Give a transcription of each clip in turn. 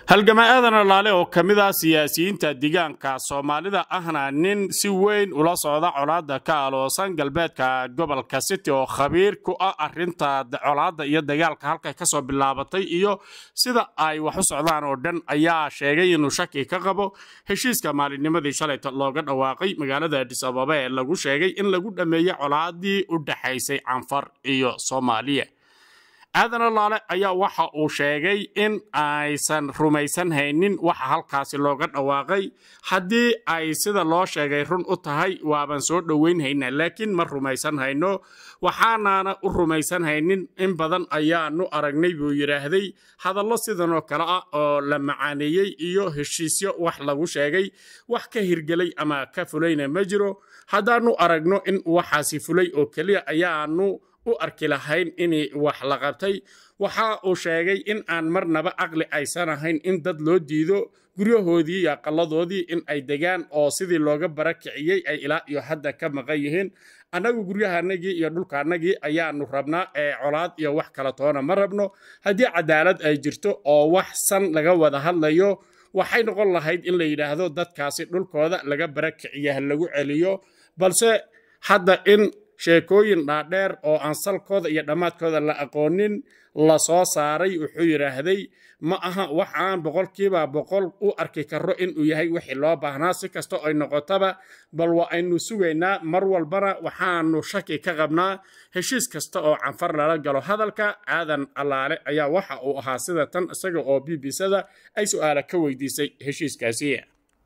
halgama aadan alaale oo ka mid ah siyaasiyiinta deegaanka soomaalida ahna nin si weyn ula socda colaadda ka aloosan galbeedka gobolka city oo khabiir ku ah arinta colaadda iyo dagaalka halkay kasoo bilaabatay iyo sida ay wax u socdaan oo dhan ayaa sheegay inuu shaki ka qabo heshiiska maalinnimadii shalayta looga dhawaaqay magaalada adis ababa ee lagu sheegay in lagu dhammeeyey colaaddii u dhexaysay canfar iyo soomaaliya aadan alaale ayaa waxa uu sheegay in aysan rumaysan haynin waxa halkaasi looga dhawaaqay haddii ay sida loo sheegay run u tahay waaban soo dhoweyn haynaa laakiin ma rumaysan hayno waxaanaana u rumaysan haynin in badan ayaanu aragnay buu yidhaahday hadallo sidanoo kale ah oo la macaaneeyey iyo heshiisyo wax lagu sheegay wax ka hirgelay ama ka fulayna ma jiro haddaanu aragno in waxaasi fulay oo keliya ayaanu u arki lahayn in wax la qabtay waxa uu sheegay in aan marnaba caqli aysan ahayn in dad loo diido guryahoodii iyo aqaladoodii in ay degaan oo sidii looga barakiciyey ay ilaa iyo hadda ka maqan yihiin annagu guryahanagii iyo dhulkaanagii ayaanu rabnaa ee colaad iyo wax kala toona ma rabno haddii cadaalad ay jirto oo wax san laga wada hadlayo waxay noqon lahayd in la yidhaahdo dadkaasi dhulkooda laga barakiciya ha lagu celiyo balse hadda in sheekooyin dhaadheer oo aan salkooda iyo dhammaadkooda la aqoonin la soo saaray wuxuu yidhaahday ma aha wax aan boqolkiiba boqol u arki karo inuu yahay wixii loo baahnaa si kasta ay noqotaba bal waa aynu sugaynaa mar walbana waxaanu shaki ka qabnaa heshiis kasta oo canfar lala galo hadalka aadan allaale ayaa waxa uu ahaa sida tan isaga oo b b sada ay su'aala ka weydiisay heshiiskaasi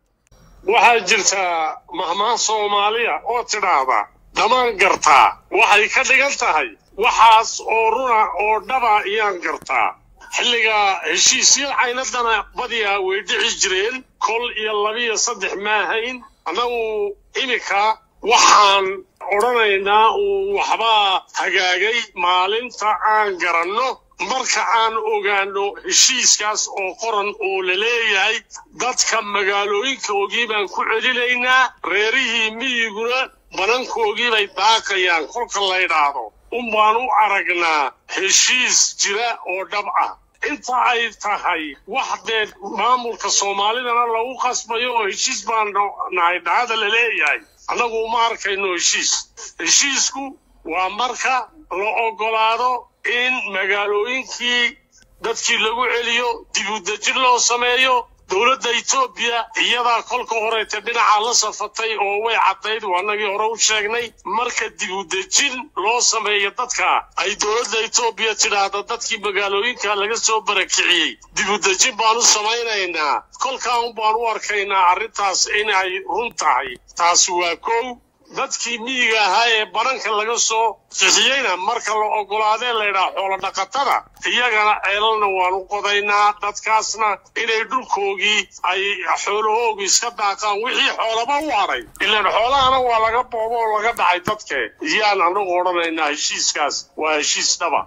waxaa jirtaa mahmaan soomaaliya oo tidhaahda dhamaan gartaa waxay ka dhigan tahay waxaas oo runa oo dhaba ayaan gartaa xilliga heshiisyada caynaddana badiyaa way dhici jireen kol iyo labiyo saddex maahayn annagu iminka waxaan odhanaynaa uu waxbaa hagaagay maalinta aan garanno marka aan ogaanno heshiiskaas oo qoran oo la leeyahay dadka magaalooyinka ogii baan ku celinaynaa reerihii miyiguna banankoogii bay daaqayaan kolka la ydhaahdo un baan u aragnaa heshiis jira oo dhab ah inta ay tahay wax dee maamulka soomaalidana lagu qasbayo oo heshiis baan nahay dhacada la leeyahay annagu uma arkayno heshiis heshiisku waa marka la oggolaado in magaalooyinkii dadkii lagu celiyo dibudejin loo sameeyo dowladda etoobiya iyadaa kolka horeeta dhinaca la safatay oo way caddayd waanagii hore u sheegnay marka dibudejin loo sameeyo dadka ay dowladda etoobiya tidhaahda dadkii magaalooyinka laga soo barakiciyey dibudejin baan u samaynaynaa kolkaan baan u arkaynaa arrintaas inay run tahay taasi waa kow dadkii miyiga ahaa ee baranka laga soo qixiyeyna marka la oggolaadee laydhaha xoolo dhaqatada iyagana ceelalna waan u qodaynaa dadkaasna inay dhulkoogii ay xoolahoogii iska daaqaan wixii xoolaba u hadhay ilaan xoolahana waa laga boobo oo laga dhacay dadke iyaan anagu odhanaynaa heshiiskaas waa heshiis dhaba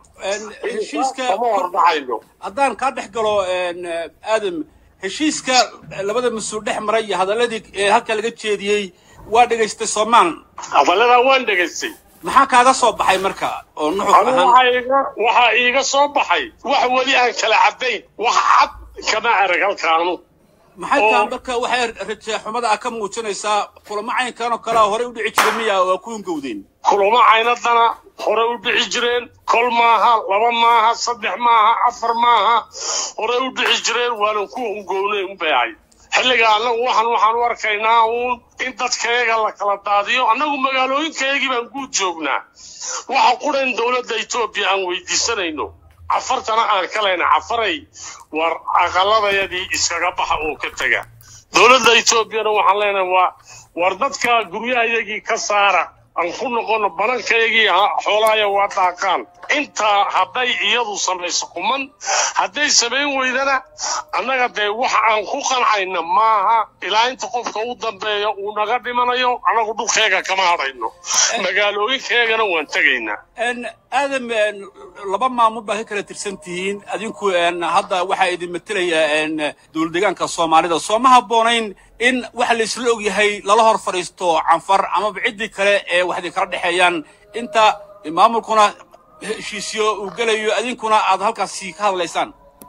kama hordhacayno haddaan kaa dhex galo aadam heshiiska labada mas-uul dhex maray iyo hadalladii halka laga jeediyey waa dhegaystay soomaal hadalladaa waan dhegaystay maxaa kaaga soo baxay marka oo nuxur anu waxaa iiga soo baxay wax weli aan kala caddayn wax cad kama arag halkaanu maxay tahay marka waxay rajaxumada ah ka muujinaysaa kulamo caynkan oo kalea horey u dhici jiray miya waa ku hungowdeen kulamo caynadana horey u dhici jireen kol maaha laba maaha saddex maaha afar maaha horey u dhici jireen waanan ku hungownay unbay ahayd xilliga annagu waxaan waxaan u arkaynaa uun in dadkayaga la kala daadiyo annagu magaalooyinkayagii baan guud joognaa waxa qudhan dowladda etoobiya aan weydiisanayno cafartana aan ka leyna cafaray war aqalladayadii iskaga baxa oo ka tega dowladda etoobiyana waxaan leenahay waa war dadka guryahayagii ka saara aan ku noqono banankayagii xoolahaya waa daaqaan intaa hadday iyadu samayso kuman hadday samayn weydana annaga dee wax aan ku qancayna maaha ilaa inta qofka u dambeeya uu naga dhimanayo annagu dhulkeega kama hadhayno magaalooyinkeegana waan tegaynaa aadam laba maamul baa ka kala tirsan tihiin adinku hadda waxaa idin matalaya dowlad deegaanka soomaalida soo ma habboonayn in waxa la isla ogyahay lala hor fadhiisto canfar amaba ciddii kale ee wax idinkala dhexeeyaan inta maamulkuna heshiisyo uu gelayo adinkuna aad halkaasi ka hadlaysaan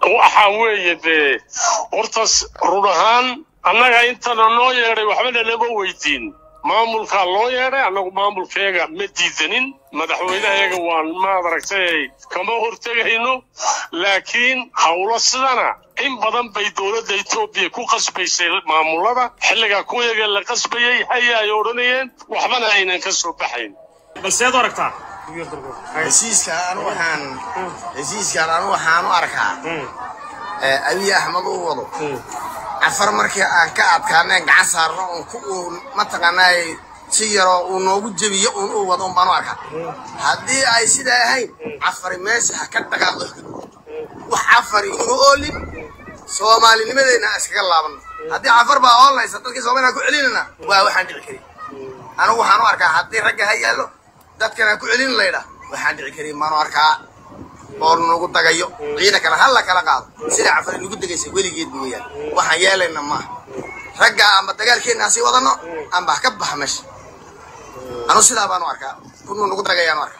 waxa weeye dee horta run ahaan annaga intana noo yeedhay waxbana nama weydiin maamulkaa loo yeedhay annagu maamulkeega ma diidanin madaxweynaheega waan maad aragtay kama hortegayno laakiin howlo sidana in badan bay dowladda etoobiya ku qasbaysay maamulada xilligaa kuwayaga la qasbayey haya ay odhanayeen waxbana aynan ka soo baxayn balseed u aragtaa heshiiskan anu waxaan heshiiskan anu waxaan u arkaa abiy axmed uu wado cafar markii aan ka adkaaneen gacan saarno uun ku uun mataqaanaay si yaroo uu noogu jebiyo uun uu wado un baan u arkaa haddii ay sidaa ahayn cafari meesha ha ka dhaqaaqdo wax cafari inu oolin soomaalinimadeenna aan iskaga laabanno haddii cafar baa oolaysa dadkii soomaliya ku celinayna waa waxaan dhici karin anigu waxaan u arkaa haddii ragga ha yaallo dadkan aan ku celin laydha waxaan dhici karin maanu arkaa oo nagu dagayo ciidankana ha la kala qaado sida cafari nagu degaysay weligeed mooyaan waxaan yeelayna maaha ragga amba dagaalkeenna sii wadano amba ha ka baxa meesha anu sidaa baanu arkaa kunuu nagu dagayaanu arkaa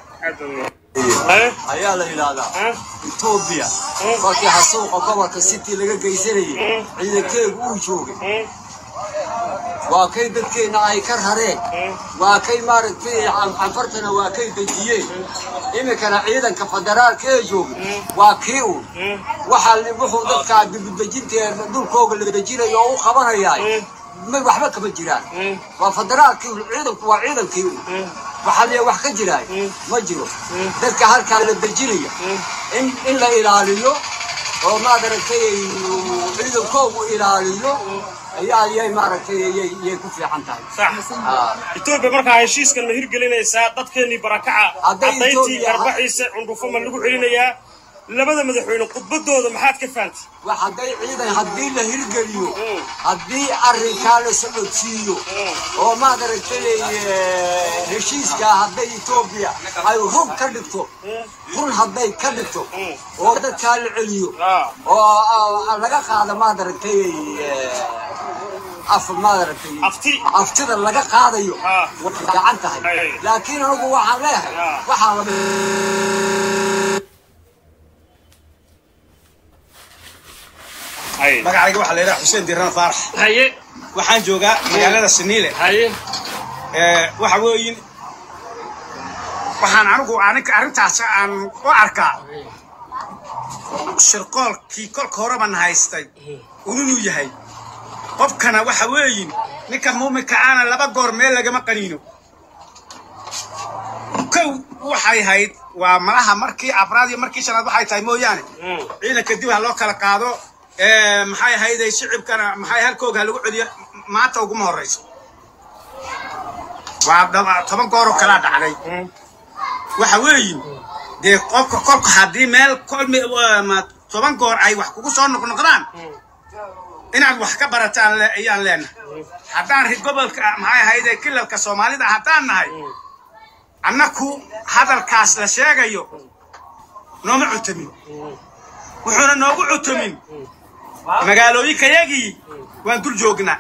ayaa la yidhaahdaa etoobiya markii xasuuqa gobolka city laga geysanayay ciidankeegu uu joogay waa kay dadkeenna ay ka rareen waa kay maaragtay canfartana waa kay dejiyeen iminkana ciidanka federaalka ee joogay waa kii uun waxaa wuxuu dadkaa dibudejinteeda dhulkooga la dejinayo oo u qabanayaay ma waxba kama jiraan waa federaalkii ciidanku waa ciidankii uun waxaa liya wax ka jiraay ma jiro dadka halkaa la dejinaya in in la ilaaliyo oo maadaragtay ciidankoogu ilaaliyo ayaa yay maaragtay yay ku fiican tahay etoobiya markaa heshiiskan ma hirgelinaysaa dadkeennii barakaca Hadday caddayntii Ethiopia- garbaxiisa cundhufo ma lagu celinayaa labada madaxweyne khudbadooda maxaad ka fahamtay wax hadday ciidan haddii la hirgeliyo haddii arrinkaa la socodsiiyo oo maadaragtay heshiiska hadday etoobiya ay run ka dhigto run hadday ka dhigto oo dadkaa la celiyo oo ah, laga qaado maadaragtay af maadaragtay Afti. aftida laga qaadayo Ah. way fiican tahay Ay. laakiin anigu waxaan leeyahay Ah. waxaa la magacayga waxaa la yidhaha xuseen diran faarax haye waxaan joogaa magaalada saniile haye ee, waxa weeyin waxaan anigu aninka arrintaas aan u arkaa shirqoolkii kolka horeban haystay inuu yahay qofkana waxa weeyin ninka muuminka aana laba goor meel lagama qaniino kow waxay hayd waa malaha markii afraad iyo markii shanaad waxay tahay mooyaane ciidanka dib ha loo kala qaado ee, maxay ahayday shicibkana maxay halkooga ha lagu celiyo maanta uguma horrayso waa dhaba- toban gooroo kalaa dhacday waxa weeyin dee qofka kolka haddii meel kolmi ma toban goor ay wax kugu soo noqnoqdaan inaad wax ka barataan le- ayaan leenahay haddaan ri gobolka maxay ahayde kilalka soomaalida haddaan nahay annaku hadalkaas la sheegayo nooma cutamin wuxuuna noogu cutamin magaalooyinkayagii waan dul joognaa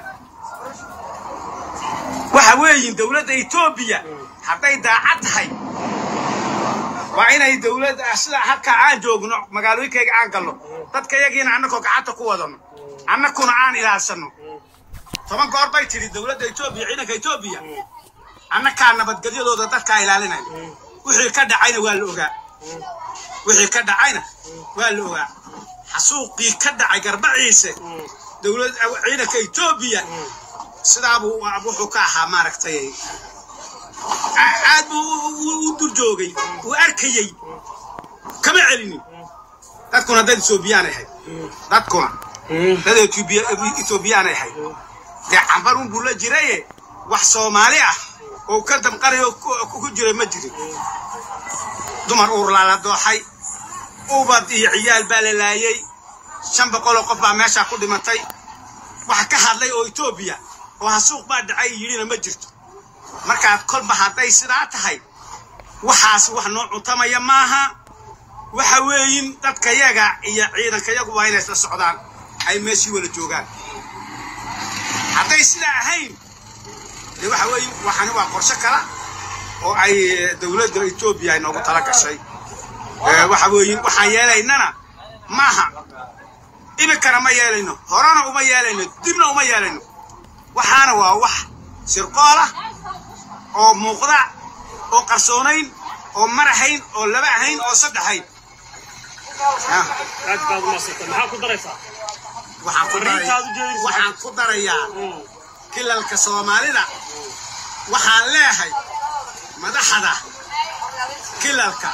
waxa weeyin dowladda etoobiya hadday daacad tahay waa inay dowladda sida halkaa aan joogno magaalooyinkayga aan galno dadka yagiina annakoo gacanta ku wadano annakuna aan ilaalsanno toban goor bay tidhi dowladda etoobiya ciidanka etoobiya annakaa nabadgelyadooda dadkaa ilaalinaya wixii ka dhacayna waa la ogaa wixii ka dhacayna waa la ogaa xasuuqii ka dhacay garbaciise dowlad ciidanka etoobiya sidaabuu wuxuu ka ahaa maaragtay a- aad buu u- u- u dur joogay uu arkayey kama celinin dadkuna dad etoobiyaanay ahayd dadkuna dad Ethiopia- etoobiyaanay ahayd dee cambarun buu la jiraye wax soomaali ah oo ka damqanayo ku- ku jiray ma jirin dumar uurlaa la dooxay ubad iyo ciyaal baa la laayay shan boqoloo qof baa meeshaa ku dhimatay wax ka hadlay oo etoobiya oo hasuuq baa dhacay yidhina ma jirto markaad kolba hadday sidaa tahay waxaas wax noo cuntamaya maaha waxa weeyin dadkayaga iyo ciidankayagu waa inay isla socdaan ay meeshii wada joogaan hadday sidaa ahayn dee waxa weeyin waxani waa qorshe kala oo ay eh, dowladda etoobiya ay noogu tala gashay Eh, waxa weeyin waxaan yeelaynana maaha iminkana ma yeelayno horena uma yeelayno dibna uma yeelayno waxaana waa wax sirqool ah oo muuqda oo qarsoonayn oo mar ahayn oo laba ahayn oo saddex ahayn aad baad umaasanta maxaa ku daraysaa waxaan ku daraya- Fariintaad u jeedinaysaa. waxaan ku darayaa kilalka soomaalida waxaan leehay madaxda kilalka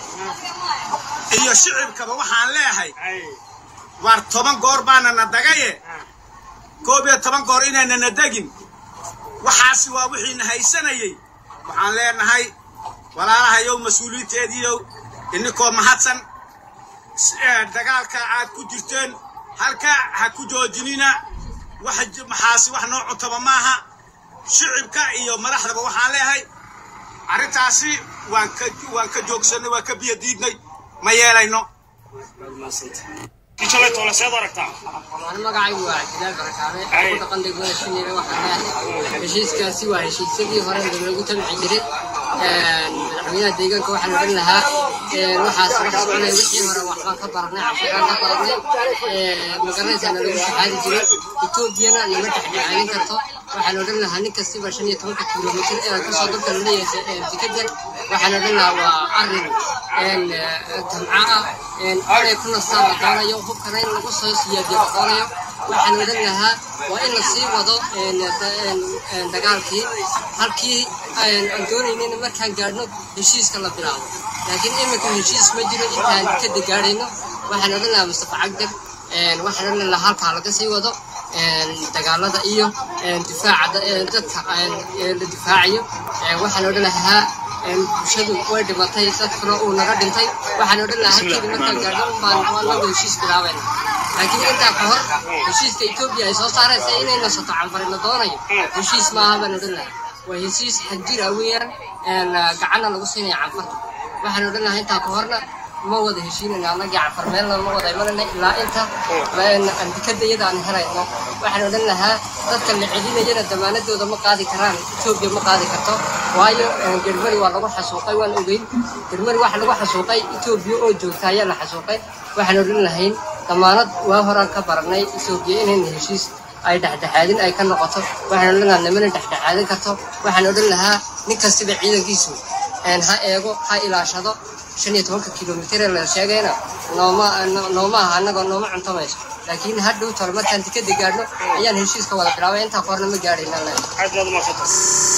iyo shicibkaba waxaan leehay ay waar toban goor baana na dagaye koob iyo toban goor inayna na degin waxaasi waa wixiina haysanayey waxaan leenahay walaalahayow mas-uuliyiinteediiyow ininkoo mahadsan s- ee, dagaalka aad ku jirteen halka ha ku joojinina waxa j- maxaasi wax noo cutaba maaha shicibka iyo madaxdaba waxaan leehay arrintaasi waan ka waan ka joogsanay waan ka biyo diidnay ma yeelayno baad umaasanta kishalay toole seed u aragtaa Waan magacaygu waa Cabdilaal Barakaame ku dhaqan degmada Shinile waxaan leeyahay heshiiskaasi waa heshiisyadii hore lagu tabci jiray madaxweynaha deegaanka waxaan odhan lahaa waxaas wax soconaya wixii hore waxbaan ka baranay casharaan ka baranay magaranaysaana lagu shaxaadi jiray etoobiyana lama dhexdhexaalin karto waxaan odhan lahaa nin kastiba shan iyo tobanka kilomitir ee kusoo dalka laleeyahay jikadan waxaan odhan lahaa waa arrin tamca ah inay ku nastaan la doonayo hubkana in lagu soo siyaadiyo la doonayo waxaan odhan lahaa waa in la sii wado dagaalkii halkii aan doonaynayna markaan gaadhno heshiiska la bilaabo laakiin iminka heshiis ma jiro intaan kada gaadhayno waxaan odhan lahaa mustafa cagdar waxaan odhan lahaa halkaa laga sii wado dagaalada iyo difaaca dadka la difaacayo waxaan odhan lahaa bulshadu way dhimatay dadkuna uu naga dhintay waxaan odhan lahaa halkeeda markaan gaadho baan anagu heshiis bilaabayna laakiin intaa ka hor heshiiska etoobiya ay soo saaraysa inay nasato canfari la doonayo heshiis maaha baan odhan lahaa waa heshiis xadjira weeyaan gacanna lagu siinaya canfarta waxaan odhan lahaa intaa ka horna ma wada heshiinayna annagii canfar meelna ma wada imanayna ilaa inta andikadayada aan helayno waxaan odhan lahaa dadka la celinayana damaanadooda ma qaadi karaan etoobiya ma qaadi karto waayo germari waa lagu xasuuqay waan ogeyn germari waxa lagu xasuuqay etoobiya oo joogta ayaa la xasuuqay waxaan odhan lahayn damaanad waa horaan ka baranay etoobiya inayna heshiis ay dhexdhexaadin ay ka noqoto waxaan odhan lahaa nimana dhexdhexaadin karto waxaan odhan lahaa nin kastiba ciidankiisu ha eego ha ilaashado shan iyo tobanka kilomitir ee la sheegayna nooma nooma aha annagoo nooma cuntamayso laakiin hadhow tole markaan tikada gaadhno ayaan heshiiska wada bilaabay intaa ka horna ma gaadhayna aad baad umaasanta